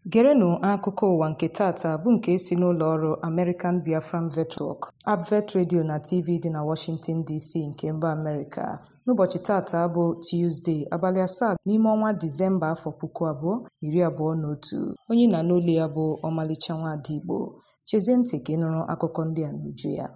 Gerenụ akụkọ ụwa nke taata bụ nke si n'ụlọ ọrụ American Biafran Network, Advert Radio na TV dị na Washington DC nke mba Amerịka. N'ụbọchị taata bụ Tuzdee, abalị asaa n'ime ọnwa Disemba afọ puku abụọ iri abụọ na otu. Onye na n'olu ya bụ Ọmalịcha Nwaada Igbo. Chezie ntị ka ị nụrụ akụkọ ndị a n'uju ya.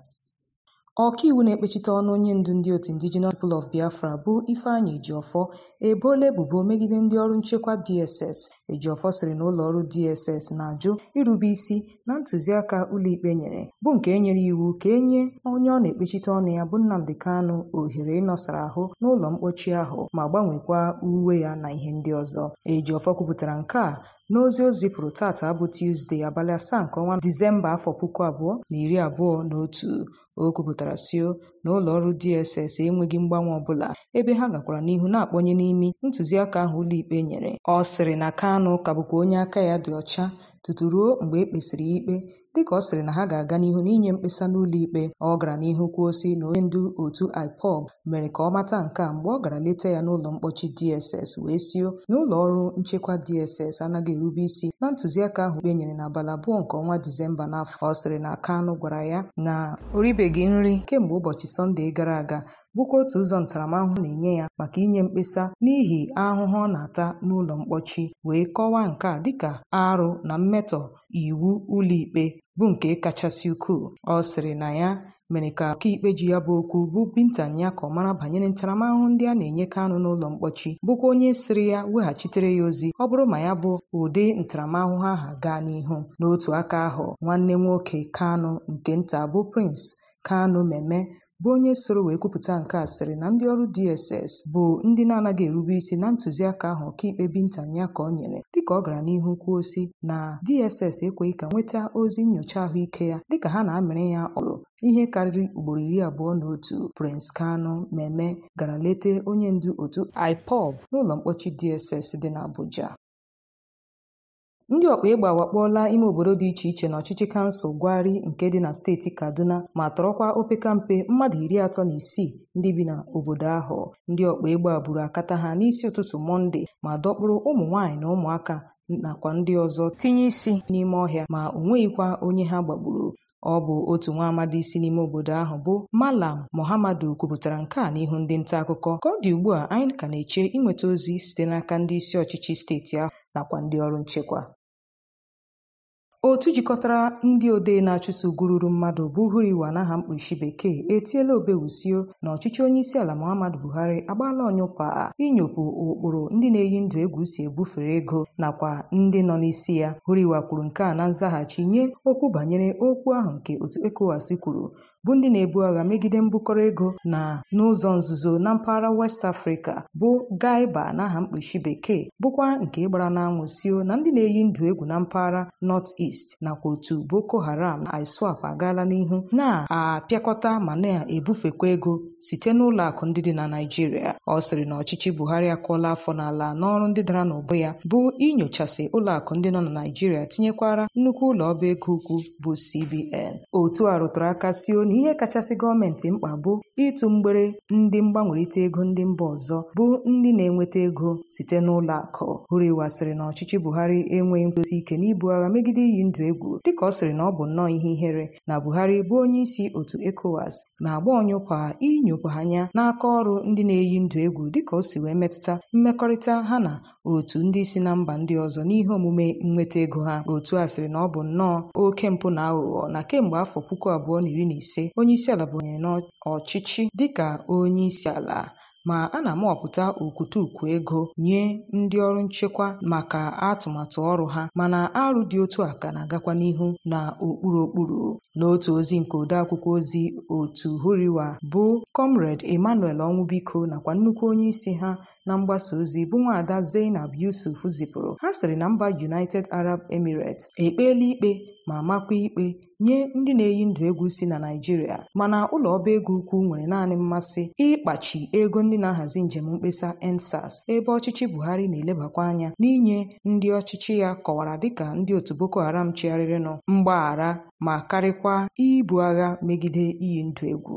Ọkaiwu na-ekpechite ọnụ onye ndu ndị otu Indigenous People of Biafra bụ Ifeanyị Ejiofor eboola ebubo megide ndị ọrụ nchekwa DSS. Ejiofor sịrị na ụlọ ọrụ DSS na-ajụ irube isi na ntụziaka ụlọikpe nyere bụ nke e nyere iwu ka e nye onye ọ na-ekpechite ọnụ ya bụ Nnamdi Kanu ohere ịnọsara ahụ n'ụlọ mkpọchi ahụ ma gbanwekwa uwe ya na ihe ndị ọzọ. Ejiofor kwupụtara nke a n'ozi o zipụrụ taata bụ Tuzdee abalị asaa nke ọnwa Disemba afọ puku abụọ na iri abụọ na otu. O kwupụtara sio na ụlọ ọrụ DSS enweghị mgbanwe ọbụla ebe ha gakwara n'ihu na-akpọnye n'imi ntụziaka ahụ ụlọikpe nyere. Ọ sịrị na Kanu ka bụkwa onye aka ya dị ọcha tutu ruo mgbe e kpesịrị ya ikpe dịka ọ sịrị na ha ga-aga n'ihu n'inye mkpesa n'ụlọikpe. Ọ gara n'ihu kwuo sị na onye ndu otu IPOB mere ka ọ mata nke a mgbe ọ gara leta ya n'ụlọ mkpọchi DSS wee sio na ụlọ ọrụ nchekwa DSS anaghị erube isi na ntụziaka ahụ ikpe nyere n'abalị abụọ nke ọnwa Disemba n'afọ. Ọ sịrị na Kanu gwara ya na o ribeghị nri kemgbe ụbọchị Sọnde gara aga bụkwa otu ụzọ ntaramahụhụ na-enye ya maka inye mkpesa n'ihi ahụhụ ọ na-ata n'ụlọ mkpọchi wee kọwaa nke a dịka arụ na mmetọ iwu ụlọikpe bụ nke kachasị ukwuu. Ọ sịrị na ya mere ka ọkaikpe ji ya bụ okwu bụ Binta Nyako mara banyere ntaramahụhụ ndị a na-enye Kanu n'ụlọ mkpọchi bụkwa onye sịrị ya weghachitere ya ozi ọ bụrụ ma ya bụ ụdị ntaramahụhụ ahụ gaa n'ihu. N'otu aka ahụ nwanne nwoke Kanu nke nta bụ Prince Kanu Meme bụ onye soro wee kwupụta nke a sịrị na ndị ọrụ DSS bụ ndị na-anaghị erube isi na ntụziaka ahụ ọkaikpe Binta Nyako nyere dịka ọ gara n'ihu kwuo sị na DSS ekweghị ka nweta ozi nnyocha ahụike ya dịka ha na-amịrị ya ọrụ ihe karịrị ugboro iri abụọ na otu. Prince Kanu Meme gara lete onye ndu otu IPOB n'ụlọ mkpọchi DSS dị n'Abuja. Ndị ọkpa egbe awakpọọla ime obodo dị iche iche n'ọchịchị kansụl Gwari nke dị na steeti Kaduna ma tọrọkwa opekampe mmadụ iri atọ na isii ndị bi n'obodo ahụ. Ndị ọkpa egbe a buru akata ha n'isi ụtụtụ Mọnde ma dọkpụrụ ụmụ nwaanyị na ụmụaka nakwa ndị ọzọ tinye isi n'ime ọhịa ma o nweghịkwa onye ha gbagburu. Ọ bụ otu nwa amadi si n'ime obodo ahụ bụ Malam Mohammadu kwupụtara nke a n'ihu ndị nta akụkọ ka ọ dị ugbu a anyị ka na-eche inweta ozi site n'aka ndị isi ọchịchị steeti ahụ nakwa ndị ọrụ nchekwa. Otu jikọtara ndị odee na-achụso ugwu ruru mmadụ bụ Huriwa n'aha mkpuchi bekee etiela obewusio na ọchịchị onyeisiala Muhammadu Buhari agbaala ọnyụkwa inyopụ ụkpụrụ ndị na-eyi ndụ egwu si ebufere ego nakwa ndị nọ n'isi ya. Huriwa kwuru nke a na nzaghachi nye okwu banyere okwu ahụ nke otu ECOWAS kwuru bụ ndị na-ebu agha megide mbukọrọ ego na n'ụzọ nzuzo na mpaghara West Africa bụ Gaiba n'aha mkpuchi bekee bụkwa nke gbara n'anwụ sio na ndị na-eyi ndụ egwu na mpaghara North East nakwa otu Boko Haram na ISWAP agaala n'ihu na-apịakọta ma na-ebufekwa ego site n'ụlọ akụ ndị dị na Naịjirịa. Ọ sịrị na ọchịchị Buhari akụọla afọ n'ala n'ọrụ ndị dara n'ụbụ ya bụ inyochasị ụlọ akụ ndị nọ na Naịjirịa tinyekwara nnukwu ụlọ ọba ego ukwu bụ CBN. Otu a rụtụrụ aka sio na ihe kachasị gọọmenti mkpa bụ ịtụ mgbere ndị mgbanwerịta ego ndị mba ọzọ bụ ndị na-enweta ego site n'ụlọ akụ. Huriwa sịrị na ọchịchị Buhari enweghị nkwụsi ike n'ibu agha megide iyi ndụ egwu dịka ọ sịrị na ọ bụ nnọọ ihe ihere na Buhari bụ onye isi otu ECOWAS na-agba ọnyụkwa inyopụ anya n'aka ọrụ ndị na-eyi ndụ egwu dịka o si wee metụta mmekọrịta ha na otu ndị si na mba ndị ọzọ n'ihe omume nnweta ego ha. Otu a sịrị na ọ bụ nnọọ oke mpụ na aghụghọ na kemgbe afọ puku abụọ na iri na ise onyeisiala bụnyere n'ọchịchị dịka onyeisiala ma a na-amawapụta okwutukwu ego nye ndị ọrụ nchekwa maka atụmatụ ọrụ ha mana arụ dị otu a ka na-agakwa n'ihu na okpuru okpuru. N'otu ozi nke odeakwụkwọ ozi otu Huriwa bụ Comrade Emmanuel Onwubiko nakwa nnukwu onye isi ha na mgbasa ozi bụ nwaada Zainab Yusuf zipụrụ ha sịrị na mba United Arab Emirates ekpeela ikpe ma makwa ikpe nye ndị na-eyi ndụ egwu si na Naịjirịa mana ụlọ ọba ego ukwu nwere naanị mmasị ịkpachi ego ndị na-ahazi njem mkpesa EndSARS ebe ọchịchị Buhari na-elebakwa anya n'inye ndị ọchịchị ya kọwara dịka ndị otu Boko Haram chigharịrịnụ mgbaghara ma karịkwa ibu agha megide iyi ndụ egwu.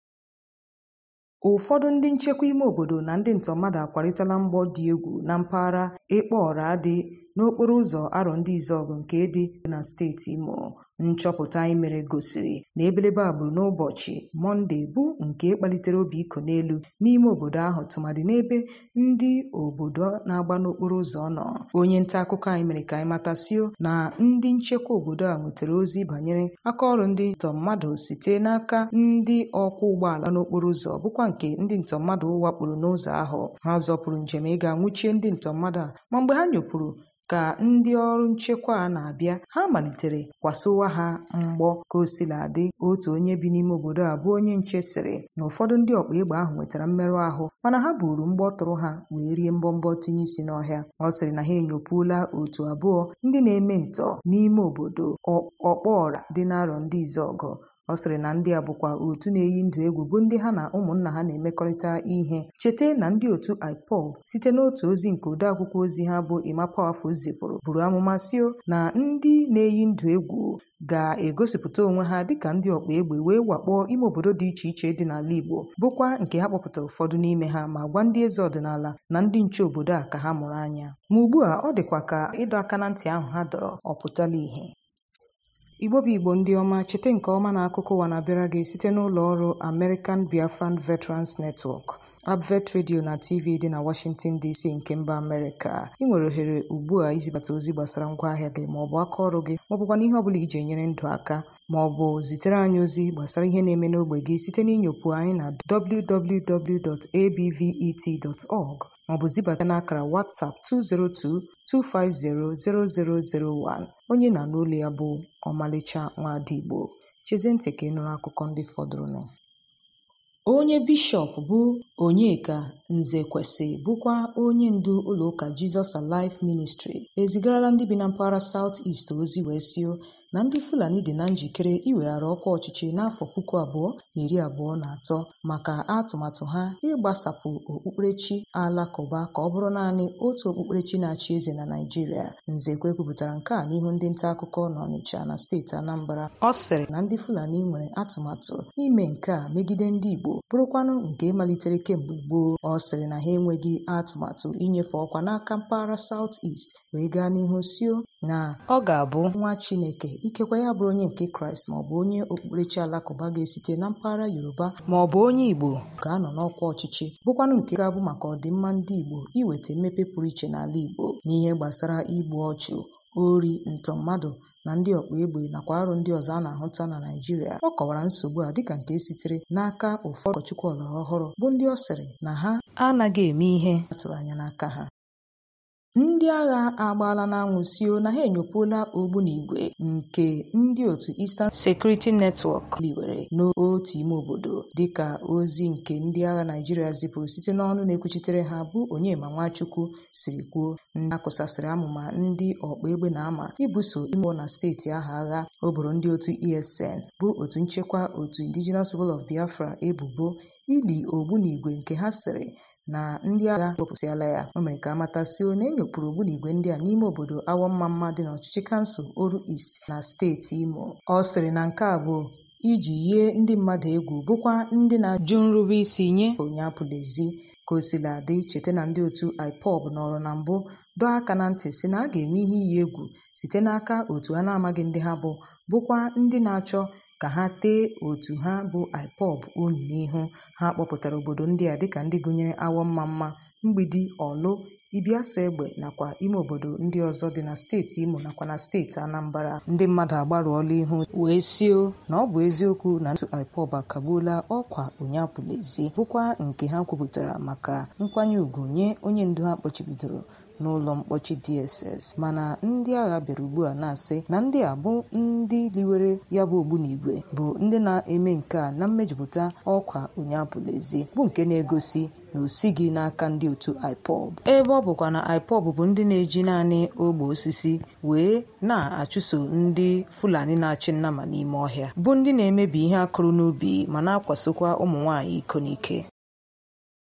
Ụfọdụ ndị nchekwa ime obodo na ndị ntọmmadụ akwarịtala mgbọ dị egwu na mpaghara Ekpeọra dị n'okporo ụzọ arọ ndị Izọgụ nke dị na steeti Imo nchọpụta anyị mere gosiri na ebelebe a gburu n'ụbọchị Mọnde bụ nke kpalitere obi iko n'elu n'ime obodo ahụ tụmadị n'ebe ndị obodo na-agba n'okporo ụzọ nọ onye nta akụkọ anyị mere ka anyị matasio na ndị nchekwa obodo a nwetara ozi banyere akaọrụ ndị ntọ mmadụ site n'aka ndị ọkwọ ụgbọala n'okporo ụzọ bụkwa nke ndị ntọ mmadụ wakporo n'ụzọ ahụ ha zọpụrụ njem ịga nwuchie ndị ntọ mmadụ a ma mgbe ha nyopụrụ ka ndị ọrụ nchekwa a na-abịa ha malitere kwasowa ha mgbọ ka o sila dị otu onye bi n'ime obodo a bụ onye nche sịrị na ụfọdụ ndị ọkpa egbe ahụ nwetara mmerụ ahụ mana ha buru mgbọ tụrụ ha wee rie mbọmbọ tinye isi n'ọhịa ọ sịrị na ha enyopuola otu abụọ ndị na-eme ntọ n'ime obodo ọkpọọra dị n'arọ ndị Izọgụ ọ sịrị na ndị a bụkwa otu na-eyi ndụ egwu bụ ndị ha na ụmụnna ha na-emekọrịta ihe cheta na ndị otu IPOB site n'otu ozi nke odeakwụkwọ ozi ha bụ Emma Powerfull zipụrụ buru amụma sio na ndị na-eyi ndụ egwu ga-egosipụta onwe ha dịka ndị ọkpa egbe wee wakpo ime obodo dị iche iche dị n'ala Igbo bụkwa nke ha kpọpụtara ụfọdụ n'ime ha ma gwa ndị eze ọdịnala na ndị nche obodo a ka ha mụrụ anya ma ugbu a ọ dịkwa ka ịdọ aka na ntị ahụ ha dọrọ ọ pụtala ìhè Igbo bụ Igbo ndị ọma cheta nke ọma na akụkọ ụwa na-abịara gị site n'ụlọ ọrụ American Biafran Veterans Network Abvet Radio na TV dị na Washington DC nke mba Amerịka ị nwere ohere ugbu a izibata ozi gbasara ngwaahịa gị ma ọ bụ aka ọrụ gị ma ọ bụkwa n'ihe ọ bụla iji enyere ndụ aka ma ọ bụ zitere anyị ozi gbasara ihe na-eme n'ogbe gị site n'inyopụ anyị na www.abvet.org ma ọ bụ zibata n'akara WhatsApp 202-250-0001 onye na-anụ olu ya bụ ọmalịcha nwadigbo chezie ntị ka ị nụrụ akụkọ ndị fọdụrụnụ onye bishọp bụ Onyeka Nzekwesị bụkwa onye ndu ụlọụka Jesus Alive Ministry ezigarala ndị bi na mpaghara South East ozi wee sio na ndị Fulani dị na njikere iweghara ọkwa ọchịchị n'afọ puku abụọ na iri abụọ na atọ maka atụmatụ ha ịgbasapụ okpukperechi alakụba ka ọ bụrụ naanị otu okpukperechi na-achị eze na Naịjirịa Nzekwe kwupụtara nke a n'ihu ndị nta akụkọ n'Ọnịcha na steeti Anambra ọ sịrị na ndị Fulani nwere atụmatụ ime nke a megide ndị Igbo bụrụkwanụ nke malitere kemgbe gboo ọ sịrị na ha enweghị atụmatụ inyefe ọkwa n'aka mpaghara South East wee gaa n'ihu sio na ọ ga-abụ nwa Chineke ikekwe ya bụrụ onye nke Kraịst ma ọ bụ onye okpukperechi alakụba ga-esite na mpaghara Yoruba ma ọ bụ onye Igbo ga-anọ n'ọkwa ọchịchị bụkwanụ nke ga-abụ maka ọdịmma ndị Igbo iweta mmepe pụrụ iche n'ala Igbo n'ihe gbasara igbu ọchụ ori ntọ mmadụ na ndị ọkpa egbe nakwa arụ ndị ọzọ a na-ahụta na Naịjirịa ọ kọwara nsogbu a dịka nke sitere n'aka ụfọdụ ụkọchukwu ọlọrọ ọhụrụ bụ ndị ọ sịrị na ha anaghị eme ihe a tụrụ anya n'aka ha ndị agha agbaala n'anwụ sio na ha enyopuola ogbunigwe nke ndị otu Eastern Security Network liwere n'otu ime obodo dịka ozi nke ndị agha Naịjirịa zipụrụ site n'ọnụ na-ekwuchitere ha bụ Onyema Nwachukwu siri kwuo ndị akụsasịrị amụma ndị ọkpa egbe na-ama ibuso imo na steeti ahụ agha o boro ndị otu ESN bụ otu nchekwa otu Indigenous People of Biafra ebubo ili ogbunigwe nke ha sịrị na ndị agha wepụsịala ya o mere ka amatasio na enyopụrụ ogbunigwe ndị a n'ime obodo awọmmamma dị n'ọchịchị kansụl Oru East na steeti Imo ọ sịrị na nke a bụ iji yie ndị mmadụ egwu bụkwa ndị na-ajụ nrube isi nye onye apụlezi ka o sila dị cheta na ndị otu IPOB nọrọ na mbụ dọọ aka na ntị si na a ga-enwe ihe iyi egwu site n'aka otu a na-amaghị ndị ha bụ bụkwa ndị na-achọ ka ha tee otu ha bụ IPOB unyi n'ihu ha kpọpụtara obodo ndị a dịka ndị gụnyere awọ mma mma mgbidi ọlụ ibiaso egbe nakwa ime obodo ndị ọzọ dị na steeti imo nakwa na steeti anambra ndị mmadụ agbarụọla ihu wee sio na ọ bụ eziokwu na ntụ IPOB akagbuola ọkwa ụnyapụlezi bụkwa nke ha kwupụtara maka nkwanye ùgwù nye onye ndu ha kpọchibidoro n'ụlọ mkpọchi DSS mana ndị agha bịara ugbu a na-asị na ndị a bụ ndị liwere ya bụ ogbunigwe bụ ndị na-eme nke a na mmejupụta ọkwa ụnyapụlezi bụ nke na-egosi na o sighị n'aka ndị otu IPOB ebe ọ bụkwa na IPOB bụ ndị na-eji naanị ogbe osisi wee na-achụso ndị Fulani na-achị nnama n'ime ọhịa bụ ndị na-emebi ihe akụrụ n'ubi ma na-akwasokwa ụmụ nwaanyị iko n'ike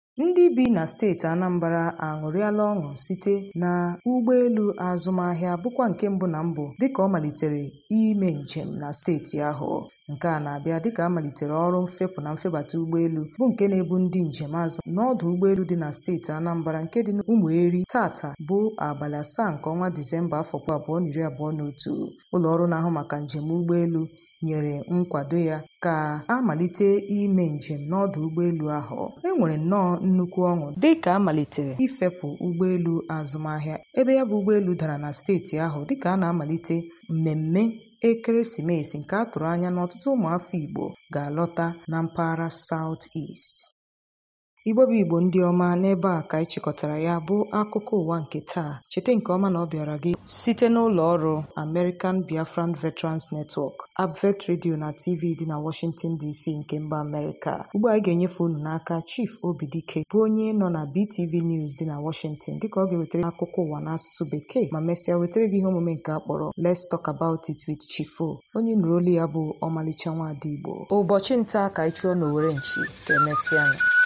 ndị bi na steeti Anambra aṅụrịala ọṅụ site na ụgbọelu azụmahịa bụkwa nke mbụ na mbụ dịka ọ malitere ime njem na steeti ahụ nke a na-abịa dịka a malitere ọrụ mfepụ na mfebata ụgbọelu bụ nke na-ebu ndị njem azụ n'ọdụ ụgbọelu dị na steeti Anambra nke dị n'Ụmụeri tata bụ abalị asaa nke ọnwa Disemba afọ puku abụọ na iri abụọ na otu ụlọ ọrụ na-ahụ maka njem ụgbọelu nyere nkwado ya ka a malite ime njem n'ọdụ ụgbọelu ahụ e nwere nnọọ nnukwu ọṅụ dị ka a malitere ifepụ ụgbọelu azụmahịa ebe ya bụ ụgbọelu dara na steeti ahụ dịka a na-amalite mmemme ekeresimesi nke a tụrụ anya na ọtụtụ ụmụafọ Igbo ga-alọta na mpaghara South East Igbo bụ Igbo ndị ọma n'ebe a ka anyị chịkọtara ya bụ akụkọ ụwa nke taa cheta nke ọma na ọ bịara gị site n'ụlọ ọrụ American Biafran Veterans Network Abvet Radio na TV dị na Washington DC nke mba Amerịka ugbu a anyị ga-enyefe unu n'aka Chief Obidike bụ onye nọ na BTV News dị na Washington dịka ọ ga-ewetara akụkọ ụwa n'asụsụ bekee ma mesịa wetara gị ihe omume nke akpọrọ Let's Talk About It with Chief O onye nụrụ olu ya bụ ọmalịcha nwaada Igbo ụbọchị nta ka anyị chụọ n'Owere nchi ka emesịa